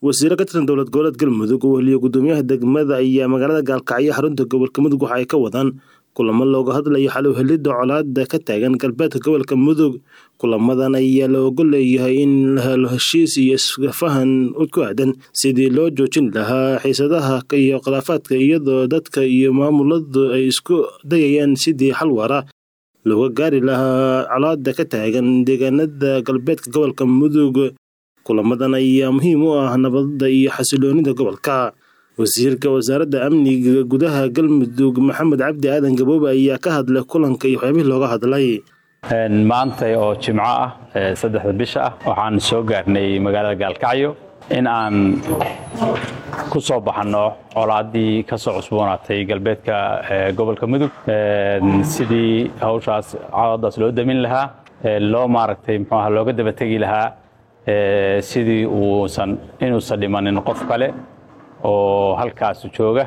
wasiiro ka tirsan dowlad goboleed galmudug oo weheliya gudoomiyaha degmada ayaa magaalada gaalkacyo xarunta gobolka mudug waxa ay ka wadaan kulamo looga hadlayo xalowhelidda colaada ka taagan galbeedka gobolka mudug kulamadan ayaa la ogo leeyahay in la helo heshiis iyo isfahan ku aadan sidii loo joojin lahaa xiisadaha iyo khilaafaadka iyadoo dadka iyo maamuladu ay isku dayayaan sidii xal waara looga gaari lahaa colaada ka taagan deegaanada galbeedka gobolka mudug kulamadan ayaa muhiim u ah nabadda iyo xasiloonida gobolka wasiirka wasaaradda amniga gudaha galmudug maxamed cabdi aadan gaboobe ayaa ka hadlay kulanka iyo waxyaabihii looga hadlay maanta oo jimco ah saddexda bisha ah waxaan soo gaarnay magaalada gaalkacyo in aan ku soo baxanno colaaddii ka soo cusboonaatay galbeedka gobolka mudug sidii hawshaas colaadaas loo damin lahaa loo maaragtay muxuu aha looga daba tegi lahaa sidii uusan inuusan dhimanin qof kale oo halkaas jooga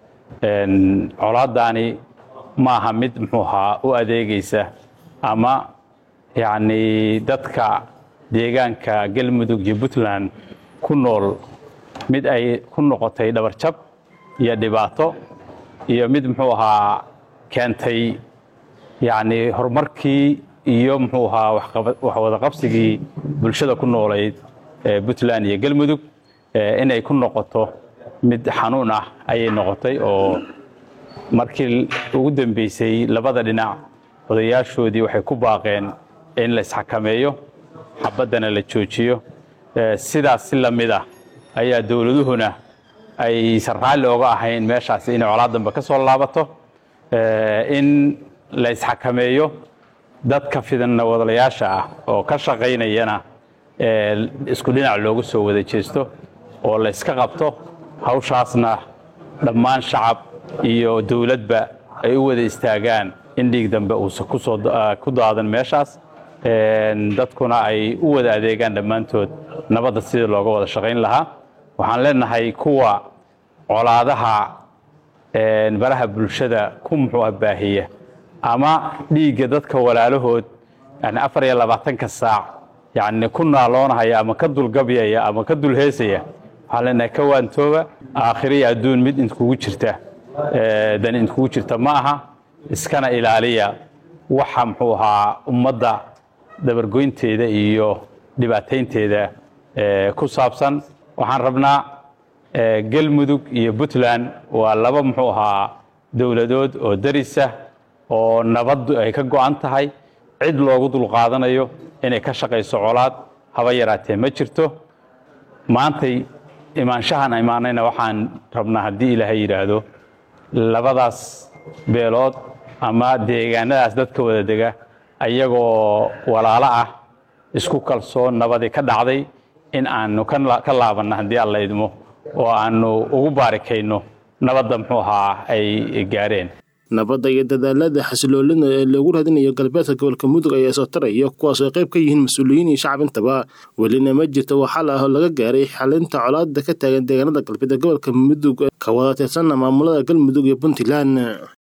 colaaddaani ma aha mid muxuu ahaa u adeegaysa ama yacni dadka deegaanka galmudug iyo puntland ku nool mid ay ku noqotay dhabarjab iyo dhibaato iyo mid muxuu ahaa keentay yacni horumarkii iyo muxuu ahaa waxwadaqabsigii bulshada ku noolayd puntland iyo galmudug inay ku noqoto mid xanuun ah ayay noqotay oo markii ugu dambeysay labada dhinac odayaashoodii waxay ku baaqeen in la isxakameeyo xabaddana la joojiyo sidaas si la mid ah ayaa dowladuhuna aysan raalli oga ahayn meeshaasi inay colaad dambe ka soo laabato in la isxakameeyo dadka fidanna wadalayaasha ah oo ka shaqaynayana isku dhinac loogu soo wada jeesto oo la yska qabto hawshaasna dhammaan shacab iyo dowladba ay u wada istaagaan in dhiig dambe uusan ku daadan meeshaas dadkuna ay u wada adeegaan dhammaantood nabadda sidii looga wada shaqayn lahaa waxaan leenahay kuwa colaadaha baraha bulshada ku muxuu baahiya ama dhiigga dadka walaalahood yani afar iyo labaatanka saac yani ku naaloonahaya ama ka dulgabyaya ama ka dulheesaya waxaan leenahay ka waantooba aakhiriya adduun mid inkugu jirta dan inkugu jirta ma aha iskana ilaaliya waxa muxuu ahaa ummadda dabargoynteeda iyo dhibaataynteeda ku saabsan waxaan rabnaa galmudug iyo puntland waa laba muxuu ahaa dowladood oo darisa oo nabaddu ay ka go'an tahay cid loogu dulqaadanayo inay ka shaqayso colaad haba yaraatee ma jirto maantay imaanshahan imaanayna waxaan rabnaa haddii ilaahay yidhaahdo labadaas beelood ama deegaanadaas dadka wada dega ayagoo walaalo ah isku kalsoon nabadi ka dhacday in aanu ka laabanno haddii alla idmo oo aanu ugu baarikayno nabadda muxuu ahaa ay gaareen nabadda iyo dadaalada xasiloolina ee loogu raadinayo galbeedka gobolka mudug ayaa soo taraya kuwaas oo qayb ka yihiin mas-uuliyiin iyo shacab intaba welina ma jirto wax xal ah oo laga gaaray xalinta colaada ka taagan deegaanada galbeed ee gobolka mudug ka wada tirsanna maamulada galmudug iyo puntland